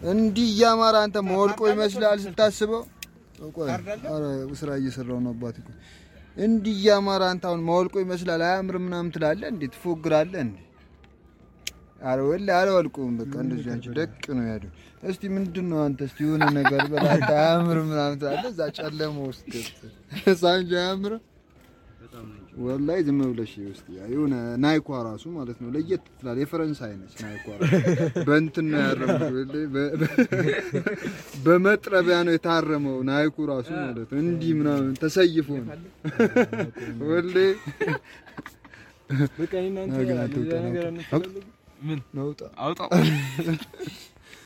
እንዲህ እያማረ አንተ መወልቆ ይመስላል ስታስበው። ቆይ ኧረ ስራ እየሰራሁ ነው አባቴ። ቆይ እንዲህ እያማረ አንተ አሁን መወልቆ ይመስላል አያምርም ምናምን ትላለህ እንዴ? ትፎግራለህ እንዴ? ኧረ ወላሂ አላወልቁም። በቃ እንደዚህ አንቺ ደቅ ነው ያለው። እስቲ ምንድን ነው አንተ እስቲ የሆነ ነገር በላት አያምርም ምናምን ትላለህ እዛ ጨለማ ውስጥ ገብተህ ሳንጂ አያምርም ወላሂ ዝም ብለሽ ውስጥ የሆነ ናይኳ ራሱ ማለት ነው ለየት ትላል። የፈረንሳይ ነች ናይኳ ራሱ በእንትን ነው ያረመው፣ በ- በ- በመጥረቢያ ነው የታረመው ናይኩ ራሱ ማለት ነው። እንዲህ ምናምን ተሰይፎ ነው ወላሂ በቃ እኔ እናንተ ነገር አትውጣ፣ ሌላ ነገር ናውጣ። አንፈልግም። ነውጣ አውጣው